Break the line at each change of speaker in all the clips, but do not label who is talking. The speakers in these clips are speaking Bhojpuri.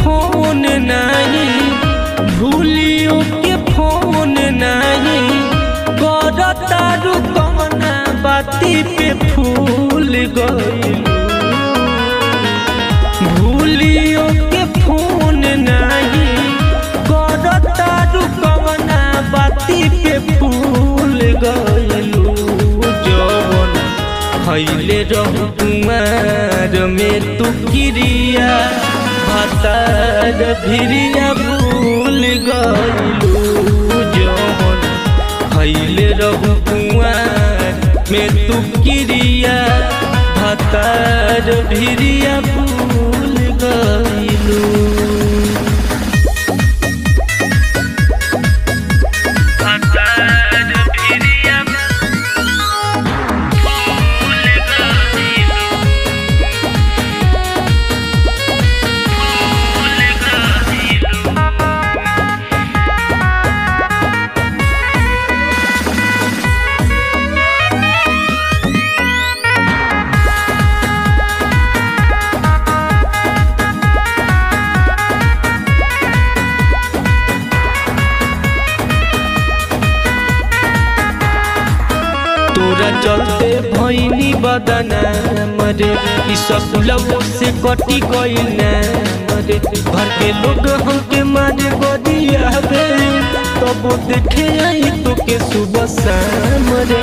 फोन नहीं भूलियो के फोन नहीं करतारू कमना बाती पे फूल गइलू भूलियो के फोन नहीं करतारू कमना बाती पे फूल गइलू जवन खैले रहू कुमार में तू किरिया भतार भिरिया भूल गइलू जवन खैले रहू कुमार में तू किरिया भतार भिरिया भूल गइलू तोरा चलते भैनी बदना मरे ई ससुलव से कटी गइल ना मरे घर के लोग हमके मारे गोदिया बे तब देखे आई तो के सुबह शाम रे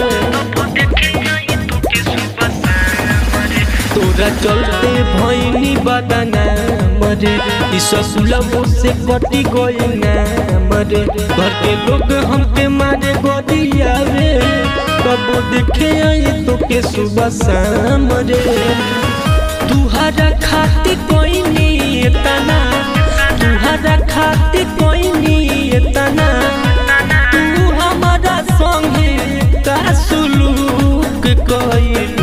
तोरा चलते भैनी बदना मरे ई ससुलव से कटी गइल ना मरे घर के लोग हमके मारे गोदिया रे कब देखे आई तो के सुबह शाम रे तुहरा खातिर कोई नहीं तना तुहरा खातिर कोई नहीं तना तू हमारा संगे का सुलूक कइलू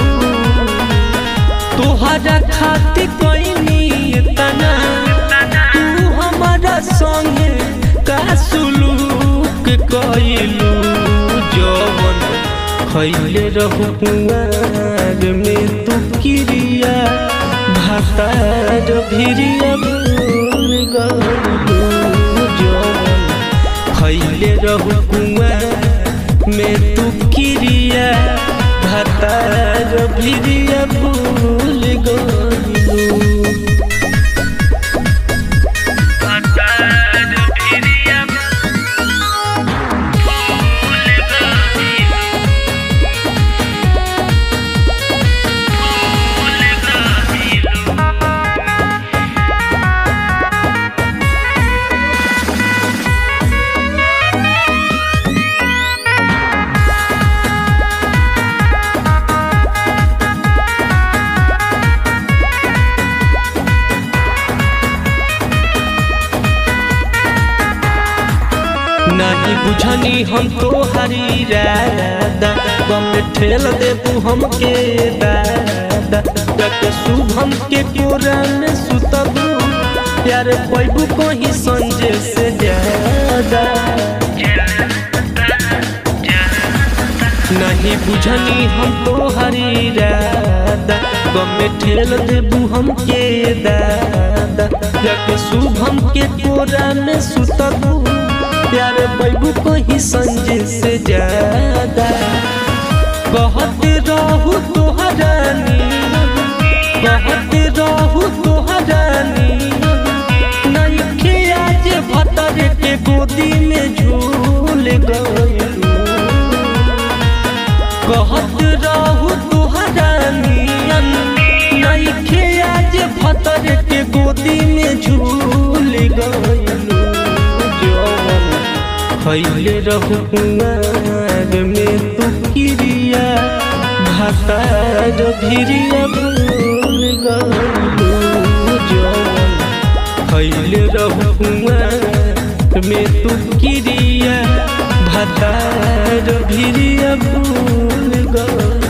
तुहरा खातिर कोई नहीं तना तू हमारा संगे का सुलूक कइलू जवन खैले रहू कुआर में तू किरिया भातार भिरिया भूल गइलू जवन खैले रहू कुआर में तू किरिया भातार भिरिया भूल गइलू नहीं बुझनी हम तो हरी रादा गम ठेल देबू हमके दादा जके शुभम के कोरा में सुतबू प्यार पैबू कहीं संजय से ज्यादा नहीं बुझनी हम तो हरी रादा गम ठेल देबू हमके दादा जके शुभम के कोरा में सुतबू प्यार बैबू कहीं संजय से ज्यादा कहत रहू तोहरानी कहत रहू तोहरानी नइखे आज भतर के गोदी में झूल गइलू कहत रहू तोहरानी नइखे आज भतर के गोदी में झूल गइलू जवन खैले रहू कुमार में तू किरिया भातार भिरिया भूल गइलू जवन खैले रहू कुमार में तू किरिया भातार भिरिया भूल गइलू